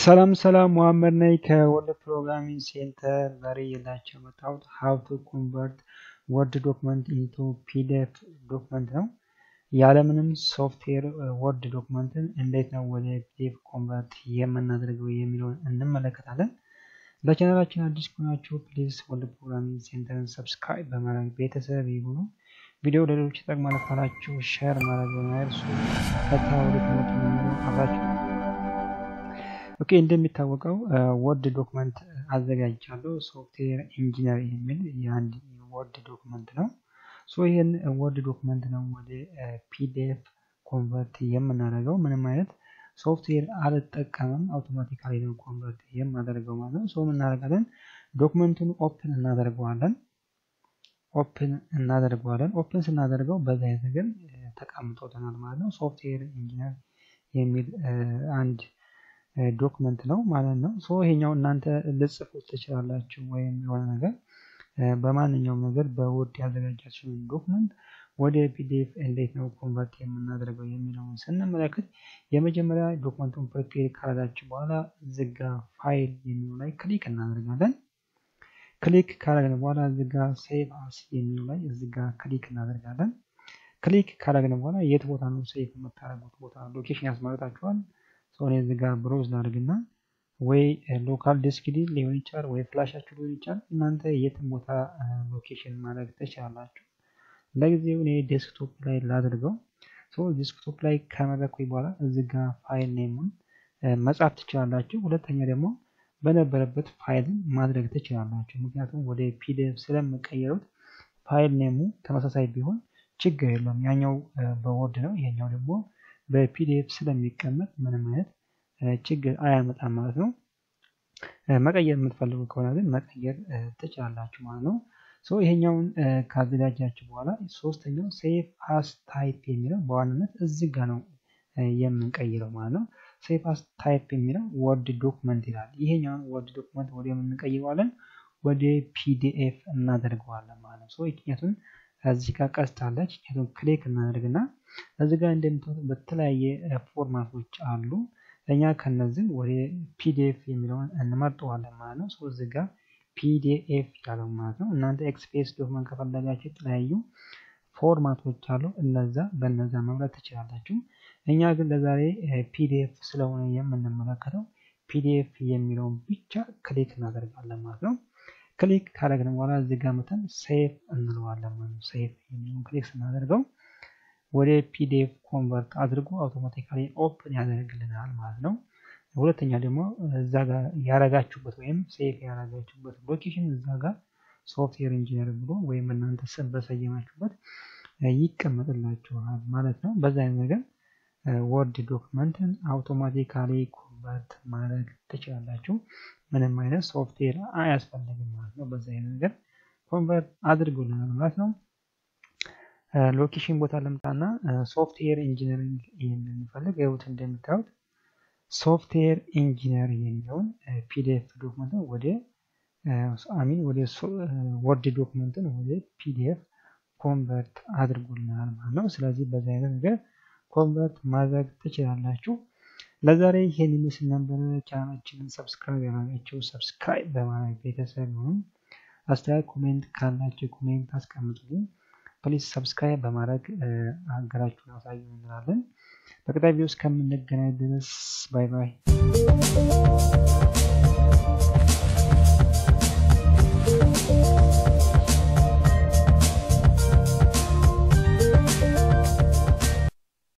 ሰላም ሰላም መሐመድ ነኝ ከወርድ ፕሮግራሚንግ ሴንተር። ዛሬ የላቸው የመጣሁት ሀው ቱ ኮንቨርት ወርድ ዶክመንት ኢንቱ ፒዲኤፍ ዶክመንት ነው። ያለምንም ሶፍትዌር ወርድ ዶክመንትን እንዴት ነው ወደ ፒዲኤፍ ኮንቨርት የምናደርገው የሚለውን እንመለከታለን። ለቻናላችን አዲስ ከሆናችሁ ፕሊዝ ወርድ ፕሮግራሚንግ ሴንተርን ሰብስክራይብ በማድረግ ቤተሰብ ይሁኑ። ቪዲዮ ለሌሎች ይጠቅማል ካላችሁ ሼር ማድረግ በማይርሱ ቀጥታ ወደ ትምህርት የሚለው አብራችሁ ኦኬ እንደሚታወቀው ወርድ ዶክመንት አዘጋጅቻለሁ። ሶፍትዌር ኢንጂነር የሚል የአንድ ወርድ ዶክመንት ነው። ሶ ይህን ወርድ ዶክመንት ነው ወደ ፒዲኤፍ ኮንቨርት የምናደርገው። ምንም አይነት ሶፍትዌር አልጠቀምም፣ አውቶማቲካሊ ነው ኮንቨርት የማደርገው ማለት ነው። ሶ እናደርጋለን፣ ዶክመንቱን ኦፕን እናደርገዋለን። ኦፕን እናደርገዋለን። ኦፕን ስናደርገው በዛ አይነት ነገር ተቀምጦልናል ማለት ነው። ሶፍትዌር ኢንጂነር የሚል አንድ ዶክመንት ነው ማለት ነው። ሶ ይሄኛው እናንተ ልጽፉት ትችላላችሁ፣ ወይም የሆነ ነገር በማንኛውም ነገር በወርድ ያዘጋጃችሁን ዶክመንት ወደ ፒዲኤፍ እንዴት ነው ኮንቨርት የምናደርገው የሚለውን ስንመለከት የመጀመሪያ ዶክመንቱን ፕሪፔር ካረጋችሁ በኋላ ዝጋ ፋይል የሚለው ላይ ክሊክ እናደርጋለን። ክሊክ ካረግን በኋላ ዝጋ ሴቭ አስ የሚለው ላይ ዝጋ ክሊክ እናደርጋለን። ክሊክ ካረግን በኋላ የት ቦታ ነው ሴቭ የምታደርጉት ቦታ ሎኬሽን ያስመረጣችኋል። ሰሆነ እዚህ ጋር ብሮዝ ላድርግና ወይ ሎካል ዲስክ ሊሆን ይችላል ወይ ፍላሻችሁ ሊሆን ይችላል። እናንተ የትም ቦታ ሎኬሽን ማድረግ ትችላላችሁ። ለጊዜው እኔ ዴስክቶፕ ላይ ላድርገው። ዴስክቶፕ ላይ ከመረኩኝ በኋላ እዚህ ጋር ፋይል ኔሙን መጻፍ ትችላላችሁ። ሁለተኛ ደግሞ በነበረበት ፋይልን ማድረግ ትችላላችሁ። ምክንያቱም ወደ ፒዲኤፍ ስለምቀየሩት ፋይል ኔሙ ተመሳሳይ ቢሆን ችግር የለውም። ያኛው በወርድ ነው፣ ይሄኛው ደግሞ በፒዲኤፍ ስለሚቀመጥ ምንም አይነት ችግር አያመጣም ማለት ነው። መቀየር የምትፈልጉ ከሆነ ግን መቀየር ትችላላችሁ ማለት ነው። ሶ ይሄኛውን ካዘጋጃችሁ በኋላ ሶስተኛው ሴቭ አስ ታይፕ የሚለው በዋናነት እዚህ ጋ ነው የምንቀይረው ማለት ነው። ሴቭ አስ ታይፕ የሚለው ወርድ ዶክመንት ይላል። ይሄኛውን ወርድ ዶክመንት ወደ የምንቀይረዋለን ወደ ፒዲኤፍ እናደርገዋለን ማለት ነው። ሶ ምክንያቱም እዚህ ጋር ቀስታለች ምክንያቱም ክሊክ እናደርግና እዚህ ጋር እንደምታዩት በተለያየ ፎርማቶች አሉ። እኛ ከነዚህ ወደ ፒዲኤፍ የሚለውን እንመርጠዋለን ማለት ነው። ሶ እዚህ ጋር ፒዲኤፍ ያለው ማለት ነው። እናንተ ኤክስፔስ ዶክመንት ከፈለጋችሁ የተለያዩ ፎርማቶች አሉ። እነዛ በነዛ መምረጥ ትችላላችሁ። እኛ ግን ለዛሬ ፒዲኤፍ ስለሆነ የምንመለከተው ፒዲኤፍ የሚለውን ብቻ ክሊክ እናደርጋለን ማለት ነው። ክሊክ ካደረግን በኋላ እዚህ ጋር መተን ሴፍ እንለዋለን ማለት ነው። ሴፍ የሚለውን ክሊክ ስናደርገው ወደ ፒዲኤፍ ኮንቨርት አድርጎ አውቶማቲካሊ ኦፕን ያደርግልናል ማለት ነው። ሁለተኛ ደግሞ እዛ ጋር ያረጋችሁበት ወይም ሴፍ ያረጋችሁበት ሎኬሽን እዛ ጋር ሶፍትዌር ኢንጂነር ብሎ ወይም እናንተ ስም በሰየማችሁበት ይቀመጥላችኋል ማለት ነው። በዛ አይነት ነገር ወርድ ዶክመንትን አውቶማቲካሊ ኮንቨርት ማድረግ ትችላላችሁ። ምንም አይነት ሶፍትዌር አያስፈልግም ማለት ነው። በዛ አይነት ነገር ኮንቨርት አድርጎልናል ማለት ነው። ሎኬሽን ቦታ ለምጣና ሶፍትዌር ኢንጂነሪንግ የምንፈልግ ይሁት እንደምታዩት ሶፍትዌር ኢንጂነር የሚለውን ፒዲኤፍ ዶክመንትን ወደ አሚን ወደ ወርድ ዶክመንትን ወደ ፒዲኤፍ ኮንቨርት አድርጎልናል ማለት ነው። ስለዚህ በዛ አይነት ነገር ኮንቨርት ማድረግ ትችላላችሁ። ለዛሬ ይሄን ይመስል ነበር። ቻናላችንን ሰብስክራይብ ያደረጋችሁ ሰብስክራይብ በማድረግ ቤተሰብ ይሁኑ። አስተያየት ኮሜንት ካላችሁ ኮሜንት አስቀምጡልኝ። ፕሊዝ ሰብስክራይብ በማድረግ ሀገራችሁን አሳዩ እንላለን። በቀጣይ ቪዲዮ እስከምንገናኝ ድረስ ባይ ባይ።